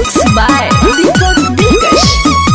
Mixed by Deepak Dilkash.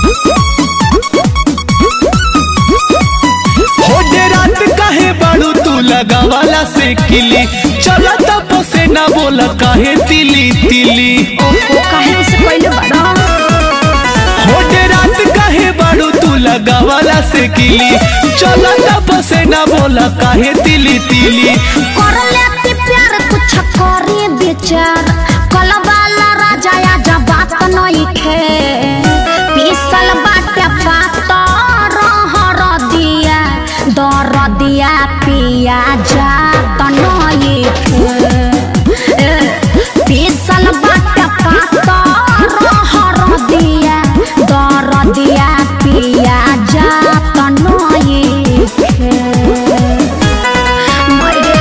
होडे रात काहे बाड़ू तू लगावाला से किली चला तब से ना बोला काहे तिली तिली ओहो काहे ऐसे कइले बाड़ा होडे रात काहे बाड़ू तू लगावाला से किली चला तब से ना बोला काहे तिली तिली कर लेती प्यार कुछ करी विचार कलवाला राजा या जब बात नहीं खे पीसल बाटे पात रहर दिया दर दिया पिया जा नहीं खे ए, पीसल बाटे पात रहर दिया दर दिया पिया जा नहीं खे Mighty.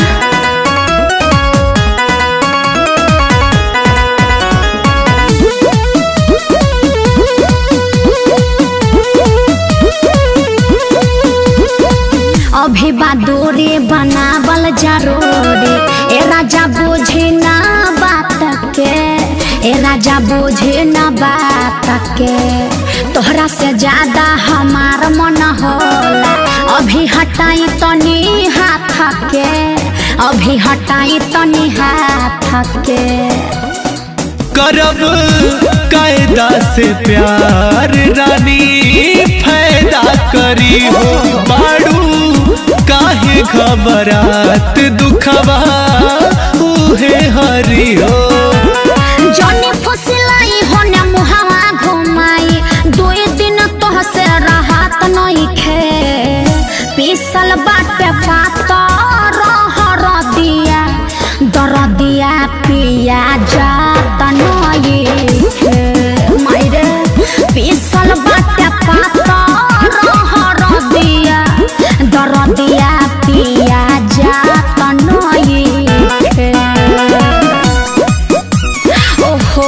अभी बादोरे बनावल जरूरी ए राजा बोझे ना बात के ए राजा बोझे ना बात के तोहरा से ज्यादा हमार मन होला अभी हटाई तनी हाथ के अभी हटाई तनी हाथ के करब कायदा से प्यार रानी फायदा करी हो बाड़ू काहे घबरात दुखवा उहे हरी हो जनी फुसिलाई होने मुहावा घुमाई दुई दिन तोह से राहत नहीं खे पीसल बाटे पात रहर दिया दर दिया पिया जात नहीं खे मायरे पीसल बाटे पात रहर दिया दर दिया पिया जात नहीं खे ओहो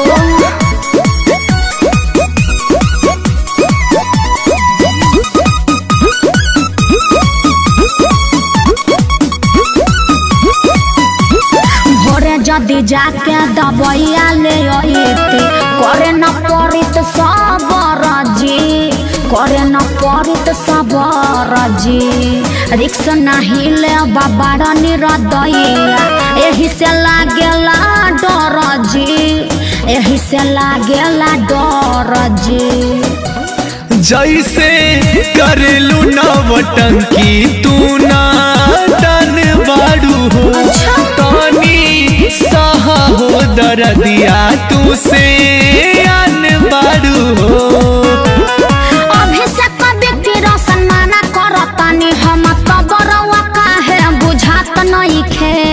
भोरे जदि जाके दबैया ले अइते करे न पड़ित सबर जी करे न पड़ित सबर जी रिक्स नहीं ले बाबा निरदैया एही से लागेला डर जी एही से लागेला डर जी जैसे करेलू नवटंकी तू ना तन बाड़ू हो तानी सहा हो दरदिया तू से अन बाड़ू हो अभिषेक व्यक्ति रोशन माना करतानी हम तबरवा काहे बुझात नहीं खे